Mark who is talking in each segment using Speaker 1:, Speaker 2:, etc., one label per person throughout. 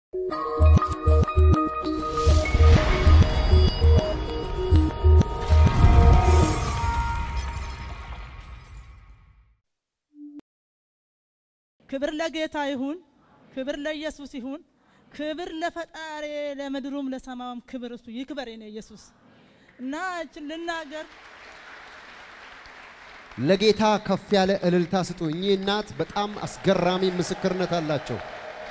Speaker 1: ክብር ለጌታ ይሁን፣ ክብር ለኢየሱስ ይሁን፣ ክብር ለፈጣሪ ለምድሩም ለሰማዩም ክብር እሱ ይክበር የኔ ኢየሱስ እና እችን ልናገር
Speaker 2: ለጌታ ከፍ ያለ እልልታ ስጡ። እኚህ እናት በጣም አስገራሚ ምስክርነት አላቸው።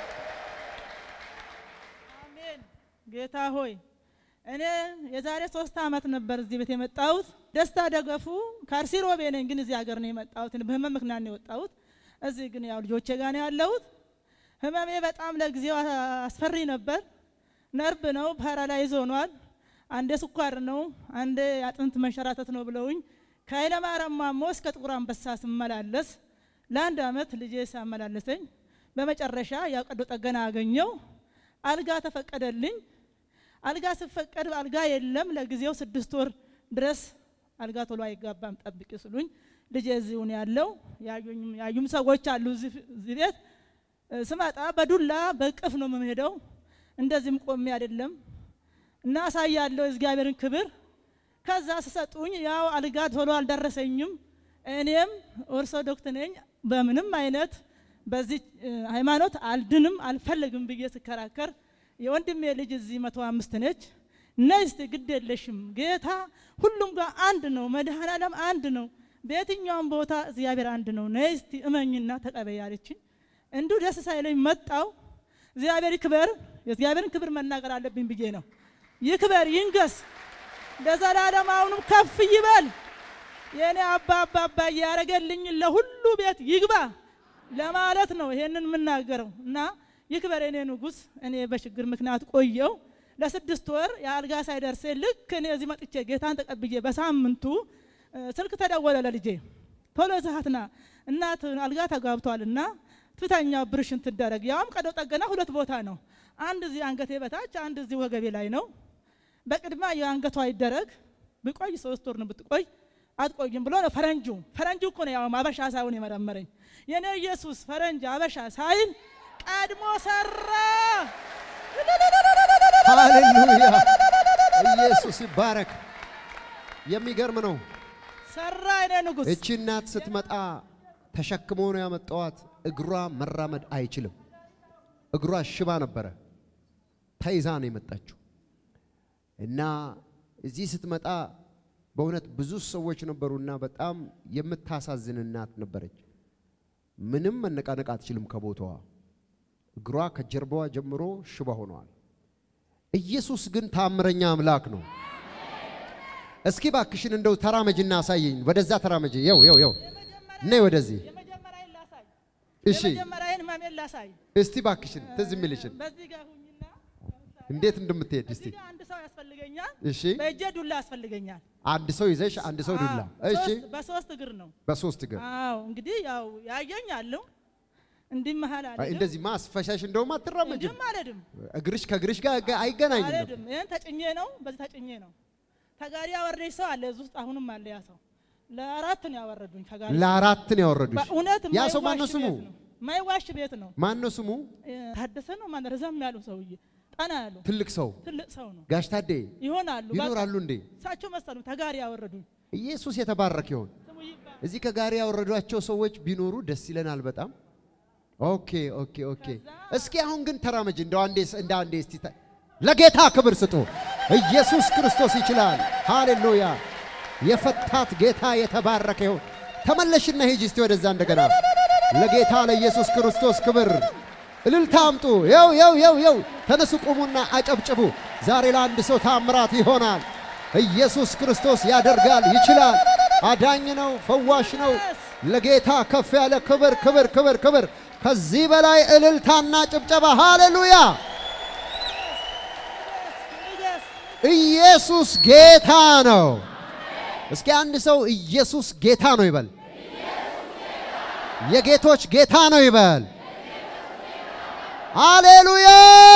Speaker 1: አሜን። ጌታ ሆይ እኔ የዛሬ ሶስት ዓመት ነበር እዚህ ቤት የመጣሁት። ደስታ ደገፉ ከአርሲ ሮቤ ነኝ፣ ግን እዚህ ሀገር ነው የመጣሁት። በህመም ምክንያት ነው የወጣሁት። እዚህ ግን ያው ልጆቼ ጋር ነው ያለሁት። ህመሜ በጣም ለጊዜው አስፈሪ ነበር። ነርቭ ነው፣ ፓራላይዝ ሆኗል። አንዴ ስኳር ነው፣ አንዴ አጥንት መንሸራተት ነው ብለውኝ ከኃይለ ማርያም ማሞ እስከ ጥቁር አንበሳ ስመላለስ ለአንድ አመት ልጄ ሲያመላለሰኝ በመጨረሻ ያው ቀዶ ጠገና አገኘው። አልጋ ተፈቀደልኝ። አልጋ ስፈቀድ አልጋ የለም ለጊዜው ስድስት ወር ድረስ አልጋ ቶሎ አይጋባም ጠብቂ ስሉኝ ልጄ እዚሁ ነው ያለው። ያዩም ሰዎች አሉ እዚህ ቤት። ስመጣ በዱላ በቅፍ ነው የምሄደው። እንደዚህም ቆሜ አይደለም እና አሳያለሁ የእግዚአብሔርን ክብር። ከዛ ስሰጡኝ ያው አልጋ ቶሎ አልደረሰኝም። እኔም ኦርቶዶክስ ነኝ። በምንም አይነት በዚህ ሃይማኖት አልድንም አልፈልግም ብዬ ስከራከር የወንድሜ ልጅ እዚህ መቶ አምስት ነች። ነይ እስቲ ግድ የለሽም ጌታ ሁሉም ጋር አንድ ነው፣ መድኃኔዓለም አንድ ነው፣ በየትኛውም ቦታ እግዚአብሔር አንድ ነው። ነይ እስቲ እመኝና ተቀበይ አለችኝ። እንዲሁ ደስ ሳይለኝ መጣው። እግዚአብሔር ይክበር፣ የእግዚአብሔርን ክብር መናገር አለብኝ ብዬ ነው። ይክበር ይንገስ ለዘላለም አሁንም ከፍ ይበል። የእኔ አባ አባ አባ ያረገልኝ ለሁሉ ቤት ይግባ ለማለት ነው ይሄንን የምናገረው እና ይክበር የኔ ንጉሥ። እኔ በችግር ምክንያት ቆየው ለስድስት ወር የአልጋ ሳይደርሴ ልክ እኔ እዚህ መጥቼ ጌታን ተቀብዬ በሳምንቱ ስልክ ተደወለ ለልጄ ቶሎ ዛሃትና እናት አልጋ ተጋብቷልና ትተኛ ብርሽን ትደረግ። ያውም ቀዶ ጠገና ሁለት ቦታ ነው። አንድ እዚህ አንገቴ በታች፣ አንድ እዚህ ወገቤ ላይ ነው። በቅድሚያ የአንገቷ ይደረግ ብቆይ ሶስት ወር ነው ብትቆይ አትቆይም ብሎ ነው ፈረንጁ። ፈረንጁ እኮ ነው ያው አበሻ ሳይሆን የመረመረኝ የኔ ኢየሱስ ፈረንጅ አበሻ ሳይል ቀድሞ ሰራ።
Speaker 2: ሃሌሉያ! ኢየሱስ ይባረክ። የሚገርም ነው።
Speaker 1: ሰራ የኔ ንጉሥ።
Speaker 2: እቺ እናት ስትመጣ ተሸክሞ ነው ያመጣዋት። እግሯ መራመድ አይችልም። እግሯ ሽባ ነበረ። ተይዛ ነው የመጣችው እና እዚህ ስትመጣ በእውነት ብዙ ሰዎች ነበሩና በጣም የምታሳዝን እናት ነበረች። ምንም መነቃነቅ አትችልም ከቦታዋ። እግሯ ከጀርባዋ ጀምሮ ሽባ ሆነዋል። ኢየሱስ ግን ታምረኛ አምላክ ነው። እስኪ ባክሽን እንደው ተራመጅና አሳየኝ። ወደዛ ተራመጅ። የው የው የው ነይ ወደዚህ።
Speaker 1: የመጀመሪያዬን ላሳይ።
Speaker 2: እሺ
Speaker 1: የመጀመሪያዬን ህመሜን ላሳይ።
Speaker 2: እስቲ ባክሽን ትዝ የሚልሽን
Speaker 1: በዚህ ጋር ሁኝና
Speaker 2: እንዴት እንደምትሄድ እስቲ።
Speaker 1: እዚህ ጋር አንድ ሰው ያስፈልገኛል።
Speaker 2: እሺ
Speaker 1: በእጄ ዱላ ያስፈልገኛል።
Speaker 2: አንድ ሰው ይዘሽ አንድ ሰው ዱላ።
Speaker 1: አዎ፣
Speaker 2: እሺ
Speaker 1: ሶስት- በሶስት እግር ነው።
Speaker 2: በሶስት እግር
Speaker 1: አዎ እንግዲህ ያው ያየኝ አለው እንዲህ መሀል
Speaker 2: አይ፣
Speaker 1: አልሄድም
Speaker 2: እንደዚህ ማስፈሻሽ እንደውም አትራመጅም።
Speaker 1: እንዲህም አልሄድም
Speaker 2: እግርሽ ከእግርሽ ጋር ጋ- አይገናኝም።
Speaker 1: አልሄድም። ይህን ተጭኜ ነው፣ በዚህ ተጭኜ ነው። ተጋሪ ያወረደኝ ሰው አለ እዚህ ውስጥ አሁንም አለ ያ ሰው። ለአራት ነው ያወረዱኝ ተጋሪ።
Speaker 2: ለአራት ነው ያወረዱሽ።
Speaker 1: በእውነት
Speaker 2: ያ ሰው
Speaker 1: ማይዋሽ
Speaker 2: ማነው ስሙ?
Speaker 1: ቤት ነው። ማይዋሽ ቤት ነው።
Speaker 2: ማን ነው ስሙ?
Speaker 1: እ፣ ታደሰ ነው ማን ረዘም ያሉ ሰውዬ ጠና ያሉ
Speaker 2: ትልቅ ሰው
Speaker 1: ትልቅ ሰው ነው
Speaker 2: ጋሽ ታዴ
Speaker 1: ይሆናሉ። በቃ
Speaker 2: ይኖራሉ እንዴ?
Speaker 1: እሳቸው መሰሉ ተጋሪ ያወረዱኝ።
Speaker 2: ኢየሱስ የተባረክ ይሆን።
Speaker 1: ስሙ ይባል
Speaker 2: እዚህ ከጋሪ ያወረዷቸው ሰዎች ቢኖሩ ደስ ይለናል በጣም። ኦኬ ኦኬ ኦኬ። እስኪ አሁን ግን ተራመጅ እንደው አንዴ እንደ አንዴ እስቲ ተ- ለጌታ ክብር ስጡ። ኢየሱስ ክርስቶስ ይችላል። ሃሌሉያ። የፈታት ጌታ የተባረከ ይሁን። ተመለሽና ሂጂ እስቲ ወደዛ እንደገና። ለጌታ ለኢየሱስ ክርስቶስ ክብር እልልታ አምጡ። የው የው የው የው ተነሱ፣ ቁሙና አጨብጭቡ። ዛሬ ለአንድ ሰው ታምራት ይሆናል። ኢየሱስ ክርስቶስ ያደርጋል፣ ይችላል። አዳኝ ነው፣ ፈዋሽ ነው። ለጌታ ከፍ ያለ ክብር ክብር ክብር ክብር። ከዚህ በላይ እልልታና ጭብጨባ። ሃሌሉያ!
Speaker 1: ንገስ
Speaker 2: ኢየሱስ ጌታ ነው። እስኪ አንድ ሰው ኢየሱስ ጌታ ነው ይበል። የጌቶች ጌታ ነው ይበል። ሃሌሉያ!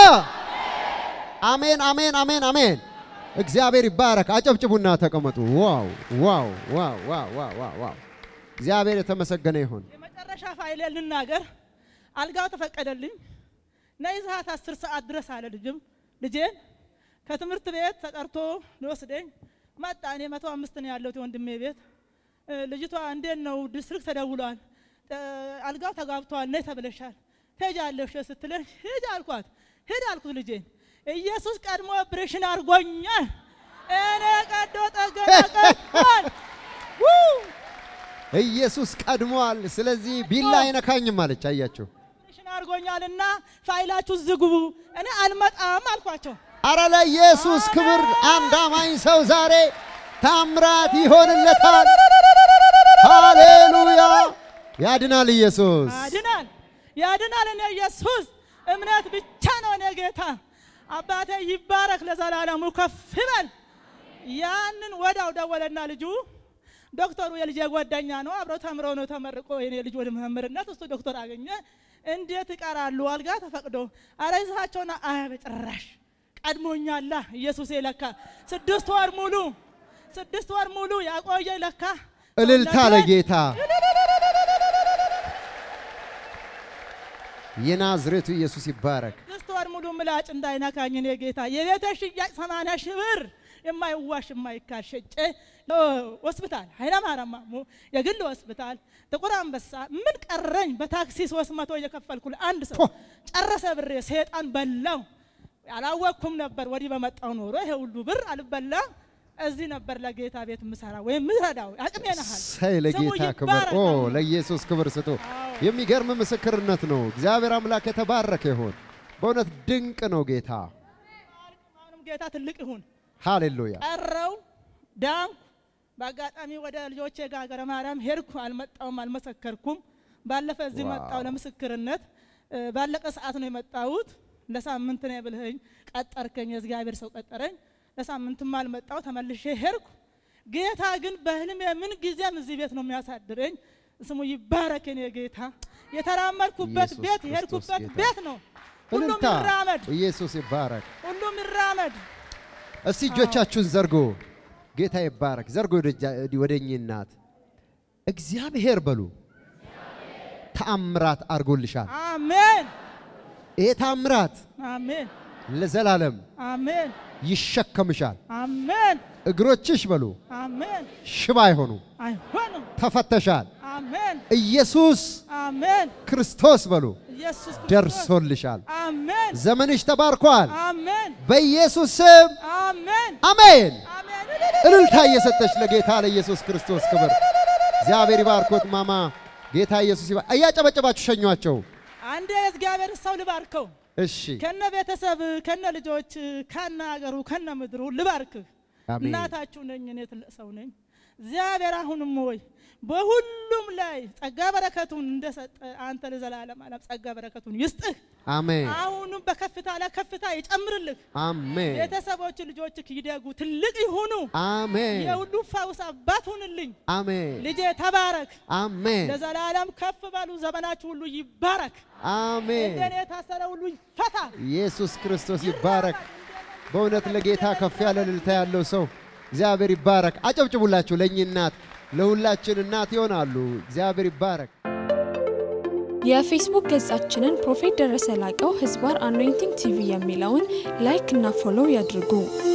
Speaker 2: አሜን አሜን አሜን አሜን። እግዚአብሔር ይባረክ። አጨብጭቡና ተቀመጡ። ዋው ዋው ዋው ዋው ዋው ዋው ዋው! እግዚአብሔር የተመሰገነ ይሁን።
Speaker 1: የመጨረሻ ፋይሌ ልናገር። አልጋው ተፈቀደልኝ። ነይ ሰዓት አስር ሰዓት ድረስ አለ ልጅም ልጄን ከትምህርት ቤት ተጠርቶ ሊወስደኝ መጣ። እኔ መቶ አምስት ነው ያለሁት የወንድሜ ቤት። እ፣ ልጅቷ እንዴት ነው ዲስትሪክት ተደውሏል፣ እ፣ አልጋው ተጋብቷል፣ ነይ ተብለሻል፣ ትሄጃለሽ ስትለኝ ሂድ አልኳት። ሂድ አልኩት ልጄን። ኢየሱስ ቀድሞ ኦፕሬሽን አድርጎኛል። እኔ ቀዶ ጠገና ቀድሟል። ው!
Speaker 2: ኢየሱስ ቀድሟል። ስለዚህ ቢላ አይነካኝም አለች። አያችሁ።
Speaker 1: ኦፕሬሽን አድርጎኛልና ፋይላችሁ ዝግቡ፣ እኔ አልመጣም አልኳቸው።
Speaker 2: አረ ለኢየሱስ ክብር! አንድ አማኝ ሰው ዛሬ ታምራት ይሆንለታል። ሃሌሉያ! ያድናል ኢየሱስ።
Speaker 1: ያድናል ያድናል። እኔ ኢየሱስ እምነት ብቻ ነው እኔ ጌታ አባቴ ይባረክ ለዘላለሙ ከፍ ይበል። ያንን ወዳው ደወለና ልጁ ዶክተሩ የልጄ ጓደኛ ነው፣ አብረው ተምረው ነው ተመርቆ የኔ ልጅ ወደ መምህርነት እሱ ዶክተር አገኘ። እንዴት ይቀራሉ? አልጋ ተፈቅዶ አረ ይዛቸውና አይ በጭራሽ ቀድሞኛላ ኢየሱስ ለካ ስድስት ወር ሙሉ ስድስት ወር ሙሉ ያቆየ ለካ
Speaker 2: እልልታ ለጌታ የናዝሬቱ ኢየሱስ ይባረክ።
Speaker 1: ስድስት ወር ሙሉ ምላጭ እንዳይነካኝ እኔ ጌታ የቤተ ሽያጭ ሰማንያ ሺህ ብር የማይዋሽ የማይካድ ሸጬ ሆስፒታል ኃይለማርያም ማሞ የግል ሆስፒታል ጥቁር አንበሳ ምን ቀረኝ? በታክሲ ሶስት መቶ እየከፈልኩ አንድ ሰው
Speaker 2: ፖ!
Speaker 1: ጨረሰ ብሬ ሴጣን በላው። አላወቅኩም ነበር። ወዲህ በመጣው ኖሮ ይሄ ሁሉ ብር አልበላ እዚህ ነበር ለጌታ ቤት ምሰራ ወይም ምረዳው አቅሜ ነሃል።
Speaker 2: ሳይ ለጌታ ክብር ኦ ለኢየሱስ ክብር ስጡ። የሚገርም ምስክርነት ነው። እግዚአብሔር አምላክ የተባረከ ይሁን። በእውነት ድንቅ ነው ጌታ።
Speaker 1: አሁንም ጌታ ትልቅ ይሁን።
Speaker 2: ሃሌሉያ
Speaker 1: ቀረው ዳንኩ። በአጋጣሚ ወደ ልጆቼ ጋር ሀገረ ማርያም ሄድኩ። አልመጣውም፣ አልመሰከርኩም። ባለፈ እዚህ
Speaker 2: ዋው።
Speaker 1: መጣው ለምስክርነት። እ፣ ባለቀ ሰዓት ነው የመጣሁት። ለሳምንት ነው ብልህኝ ቀጠርከኝ፣ የእግዚአብሔር ሰው ቀጠረኝ። ለሳምንትም አልመጣው፣ ተመልሼ ሄድኩ። ጌታ ግን በህልሜ ምን ጊዜም እዚህ ቤት ነው የሚያሳድረኝ። ስሙ ይባረክ የኔ ጌታ። የተራመድኩበት
Speaker 2: ኢየሱስ
Speaker 1: ቤት
Speaker 2: ክርስቶስ
Speaker 1: የሄድኩበት
Speaker 2: ጌታ።
Speaker 1: ቤት ነው። ሁሉም
Speaker 2: እልልታ
Speaker 1: ይራመድ፣
Speaker 2: ኢየሱስ ይባረክ።
Speaker 1: ሁሉም ይራመድ።
Speaker 2: እስቲ እጆቻችሁን ዘርጎ ጌታ ይባረክ። ዘርጎ ወደ እኚህ እናት እግዚአብሔር በሉ ተአምራት አድርጎልሻል።
Speaker 1: አሜን፣
Speaker 2: ይሄ ተአምራት
Speaker 1: አሜን፣
Speaker 2: ለዘላለም
Speaker 1: አሜን፣
Speaker 2: ይሸከምሻል።
Speaker 1: አሜን፣
Speaker 2: እግሮችሽ በሉ
Speaker 1: አሜን።
Speaker 2: ሽባ አይሆኑ፣
Speaker 1: አይሆንም።
Speaker 2: ተፈተሻል።
Speaker 1: አሜን፣
Speaker 2: ኢየሱስ
Speaker 1: አሜን።
Speaker 2: ክርስቶስ በሉ
Speaker 1: ኢየሱስ ክርስቶስ
Speaker 2: ደርሶልሻል።
Speaker 1: አሜን፣
Speaker 2: ዘመንሽ ተባርኳል።
Speaker 1: አሜን፣
Speaker 2: በኢየሱስ ስም
Speaker 1: አሜን፣
Speaker 2: አሜን።
Speaker 1: አሜን።
Speaker 2: እልልታ እየሰጠች ለጌታ ለኢየሱስ ክርስቶስ ክብር። እግዚአብሔር ይባርኮት ማማ። ጌታ ኢየሱስ ይባ እያጨበጨባችሁ ሸኟቸው።
Speaker 1: አንድ የእግዚአብሔር ሰው ልባርከው
Speaker 2: እሺ
Speaker 1: ከነ ቤተሰብ ከነ ልጆች ከነ አገሩ ከነ ምድሩ ልባርክህ።
Speaker 2: አሜን።
Speaker 1: እናታችሁ ነኝ፣ እኔ ትልቅ ሰው ነኝ። እግዚአብሔር አሁንም ወይ በሁሉም ላይ ጸጋ በረከቱን እንደሰጠ አንተ ለዘላለም ዓለም ጸጋ በረከቱን ይስጥህ።
Speaker 2: አሜን
Speaker 1: አሁንም በከፍታ ላይ ከፍታ ይጨምርልህ።
Speaker 2: አሜን
Speaker 1: ቤተሰቦች ልጆችህ ይደጉ፣ ትልቅ ይሁኑ።
Speaker 2: አሜን
Speaker 1: የሁሉ ፈውስ አባት ሁንልኝ።
Speaker 2: አሜን
Speaker 1: ልጄ ተባረክ፣
Speaker 2: አሜን
Speaker 1: ለዘላለም ከፍ በሉ። ዘመናችሁ ሁሉ ይባረክ።
Speaker 2: አሜን።
Speaker 1: እንደኔ የታሰረ ሁሉ ይፈታ።
Speaker 2: ኢየሱስ ክርስቶስ ይባረክ። በእውነት ለጌታ ከፍ ያለ እልልታ ያለው ሰው እግዚአብሔር ይባረክ። አጨብጭቡላችሁ ለእኚህ እናት፣ ለሁላችን እናት ይሆናሉ። እግዚአብሔር ይባረክ።
Speaker 3: የፌስቡክ ገጻችንን ፕሮፌት ደረሰ ላቀው ህዝባር አኖይንቲንግ ቲቪ የሚለውን ላይክ እና ፎሎው ያድርጉ።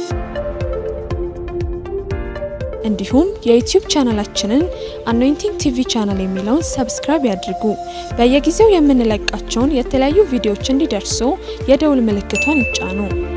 Speaker 3: እንዲሁም የዩቲዩብ ቻናላችንን አኖይንቲንግ ቲቪ ቻናል የሚለውን ሰብስክራይብ ያድርጉ። በየጊዜው የምንለቃቸውን የተለያዩ ቪዲዮዎች እንዲደርሱ የደውል ምልክቷን ይጫኑ።